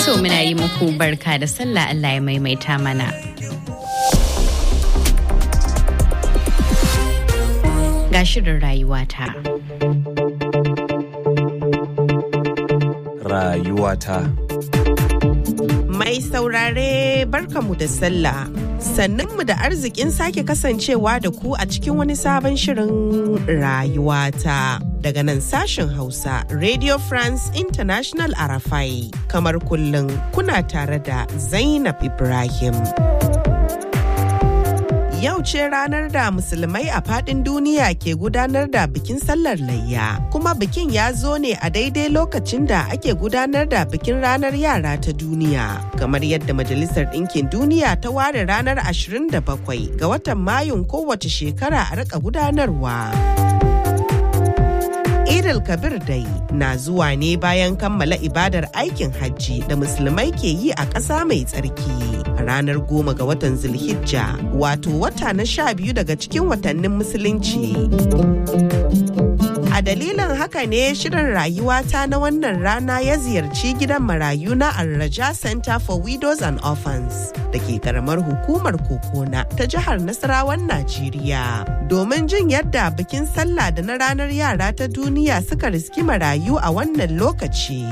To muna yi muku barka da sallah Allah ya maimaita mana. Ga shirin rayuwata. Rayuwata. Mai saurare barkamu da sallah. Sannunmu da arzikin sake kasancewa da ku a cikin wani sabon shirin rayuwata. Daga nan sashen Hausa, Radio France International Arafai. Kamar kullum kuna tare da Zainab Ibrahim. Yau ce ranar da musulmai a faɗin duniya ke gudanar da bikin sallar layya. Kuma bikin ya zo ne a daidai lokacin da ake gudanar da bikin ranar yara ta duniya. Kamar yadda Majalisar Ɗinkin Duniya ta ware ranar 27 ga watan Mayun kowace shekara a rika gudanarwa. Idil Kabir dai na zuwa ne bayan kammala ibadar aikin hajji da musulmai ke yi a ƙasa mai tsarki. A ranar goma ga watan Zulhijja, wato wata na sha biyu daga cikin watannin musulunci. A dalilin haka ne shirin rayuwata na wannan rana ya ziyarci gidan marayu na Arraja Center for Widows and Orphans da ke karamar hukumar Kokona ta jihar Nasarawan Najeriya. Domin jin yadda bikin sallah da na ranar yara ta duniya suka riski marayu a wannan lokaci.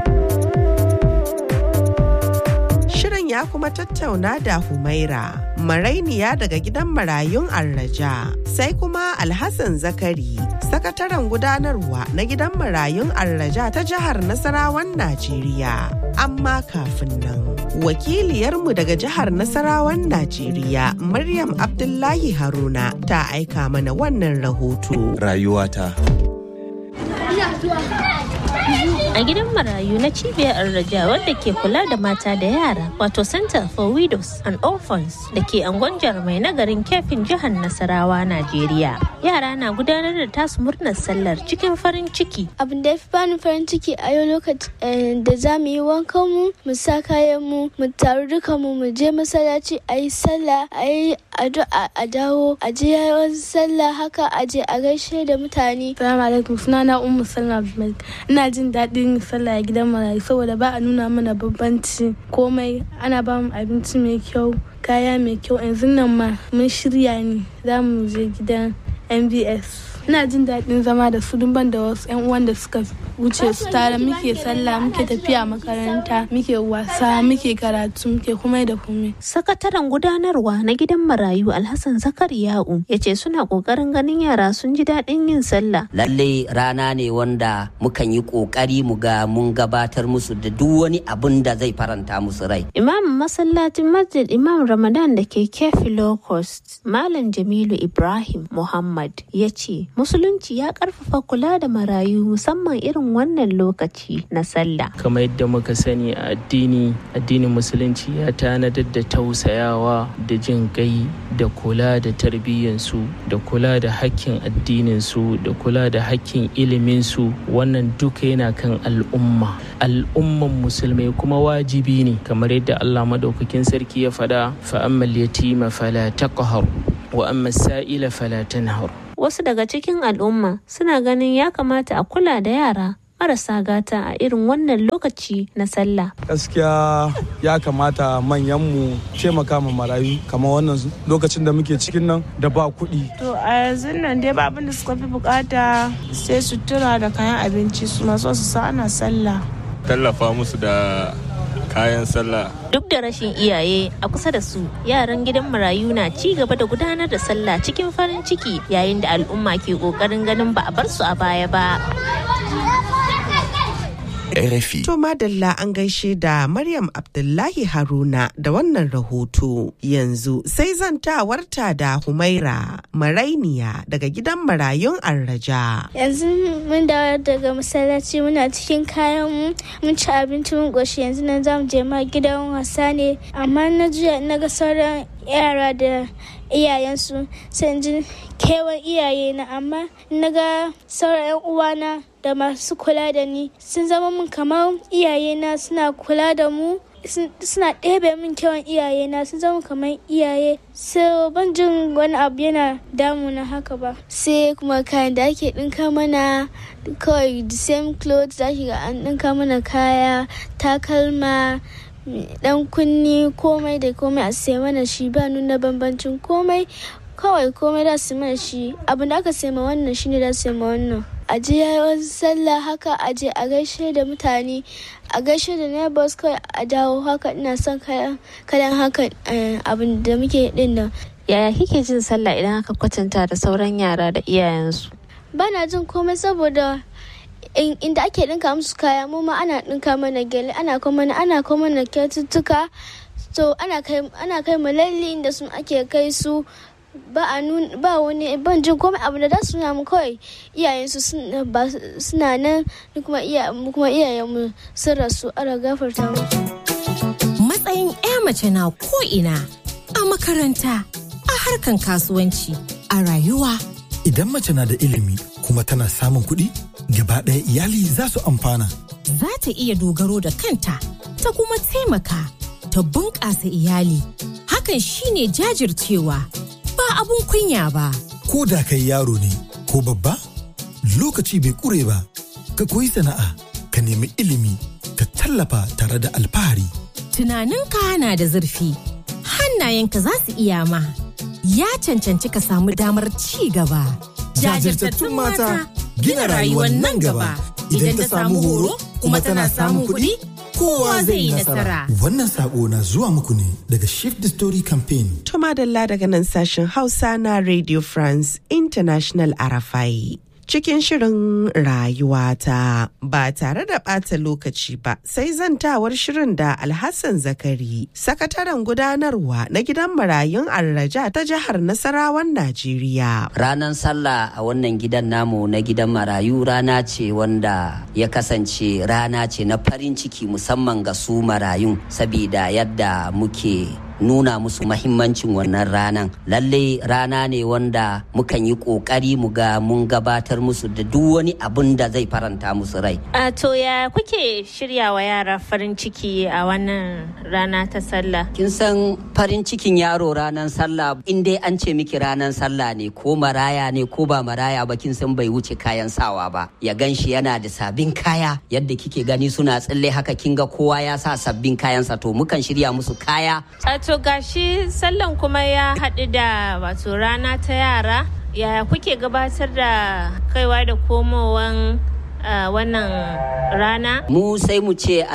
Shirin ya kuma tattauna da Humaira, marainiya daga gidan marayun Arraja, sai kuma Alhassan Zakari, sakataren gudanarwa na gidan marayun Arraja ta jihar Nasarawan Najeriya. Amma kafin nan, wakiliyarmu daga jihar Nasarawan Najeriya, Maryam Abdullahi Haruna, ta aika mana wannan rahoto. Rayuwata. a gidan marayu na cibiyar arraja wadda ke kula da mata da yara wato center for widows and orphans da ke angon jarmai na garin kefin jihar nasarawa najeriya yara na gudanar da tasu murnar sallar cikin farin ciki abin da ya fi bani farin ciki a yau lokacin da za mu yi wankan mu mu sa kayan mu mu taru duka mu mu je masallaci a yi sallah a yi addu'a a dawo a je yawan sallah haka a je a gaishe da mutane Salamu alaikum sunana Ummu Salma Abdulmalik. Ina jin daɗin sallah a gidan marayu saboda ba a nuna mana bambanci komai ana ba mu abinci mai kyau kaya mai kyau yanzu nan ma mun shirya ne za mu je gidan MBS. Ina jin daɗin zama da su ban da wasu 'yan uwan da suka wuce su tare muke sallah muke tafiya makaranta muke wasa muke karatu muke kuma da komai. sakataren gudanarwa na gidan marayu alhassan zakariya'u ya ce suna kokarin ganin yara sun ji daɗin yin sallah lalle rana ne wanda mukan yi kokari mu ga mun gabatar musu da duk wani abin da zai faranta musu rai imamin masallacin masjid imam ramadan da ke kefi low cost malam jamilu ibrahim muhammad ya ce musulunci ya karfafa kula da marayu musamman irin wannan lokaci na sallah kamar yadda muka sani a addini addinin musulunci ya tanadar da tausayawa da jin gai da kula da tarbiyyansu da kula da hakkin addininsu da kula da hakkin iliminsu wannan duka yana kan al'umma al'umman musulmai kuma wajibi ne kamar yadda allah madaukakin sarki ya faɗa fa'ammal yatima fala taqhar wa amma sa'ila fala tanhar wasu daga cikin al'umma suna ganin ya kamata a kula da yara marasa gata a irin wannan lokaci na sallah. Gaskiya ya kamata manyanmu taimaka ma marayu kamar wannan lokacin da muke cikin nan da ba kuɗi. To a yanzu nan dai ba abin da suka fi bukata sai sutura da kayan abinci su maso su sa ana sallah. Tallafa musu da kayan sallah. Duk da rashin iyaye a kusa da su, yaran gidan marayu na ci gaba da gudanar da sallah cikin farin ciki yayin da al'umma ke kokarin ganin ba a bar su a baya ba. RFI. To madalla an gaishe da Maryam Abdullahi Haruna da wannan rahoto. Yanzu sai zantawarta da Humaira Marainiya daga gidan marayun Arraja. yanzu mun dawo daga masallaci muna cikin kayan mu mun ci abinci mun goshi yanzu nan za mu je ma gidan wasa ne amma na juya na ga sauran yara da iyayensu sai ji kewan iyaye na amma na ga sauran yan uwana da masu kula da ni sun zama mun kamar iyaye na suna kula da mu suna ɗebe min kyawun iyaye na sun zama kamar iyaye so ban jin wani abu yana damuna haka ba sai kuma kayan da ake ɗinka mana kawai the same clothes za ga an ɗinka mana kaya takalma dan kunni komai da komai a sai mana shi ba nuna bambancin komai kawai komai da su mana shi abin da aka sai ma wannan shine da su ma wannan a je yayin sallah haka a je a gaishe da mutane a gaishe da neighbors kawai a dawo haka ina son kayan haka abin da muke din nan yaya kike jin sallah idan aka kwatanta da sauran yara da iyayensu bana jin komai saboda inda ake dinka musu kaya mu ma ana dinka mana gele ana kuma ana kuma mana kyaututtuka so ana kai ana kai mu lalle inda sun ake kai su ba a nun ba wani ban jin komai abu da su nuna mu kawai iyayensu suna nan kuma kuma iyayenmu sun rasu ara gafarta musu matsayin 'ya mace na ko ina a makaranta a harkan kasuwanci a rayuwa idan mace na da ilimi kuma tana samun kuɗi gaba ɗaya iyali za su amfana za ta iya dogaro da kanta ta kuma taimaka ta bunƙasa iyali hakan shine jajircewa ba abun kunya ba. Ko da kai yaro ne ko babba, lokaci bai kure ba, ka koyi sana'a, ka nemi ilimi, ka tallafa tare da alfahari. Tunaninka na da zurfi, hannayenka za su iya ma, ya cancanci ka samu damar ci gaba. Jajirtattun mata gina rayuwar nan gaba, idan ta samu horo kuma tana samun kuɗi. kowa zai yi nasara. Wannan sako na zuwa muku ne daga Shift the Story Campaign. Tuma Dalla daga nan sashen Hausa na Radio France International Arafai. Cikin shirin rayuwata ba tare da ɓata lokaci ba sai zantawar shirin da Alhassan Zakari, sakataren gudanarwa na gidan marayun Arraja ta jihar Nasarawan Najeriya. Ranar sallah a wannan gidan namu na gidan marayu rana ce wanda ya kasance rana ce na farin ciki musamman ga su marayun sabida yadda muke nuna musu mahimmancin wannan ranan lalle rana ne wanda mukan yi kokari mu ga mun gabatar musu da duk wani abin da zai faranta musu rai a to ya kuke shirya wa yara farin ciki a wannan rana ta sallah kin san farin cikin yaro ranan sallah in dai an ce miki ranan sallah ne ko maraya ne ko ba maraya ba kin san bai wuce kayan sawa ba ya gan shi yana da sabbin kaya yadda kike gani suna tsalle haka kin ga kowa ya sa sabbin kayansa to mukan shirya musu kaya to gashi sallan kuma ya haɗu da wato rana ta yara yaya kuke gabatar da kaiwa da komowan wannan rana mu sai mu ce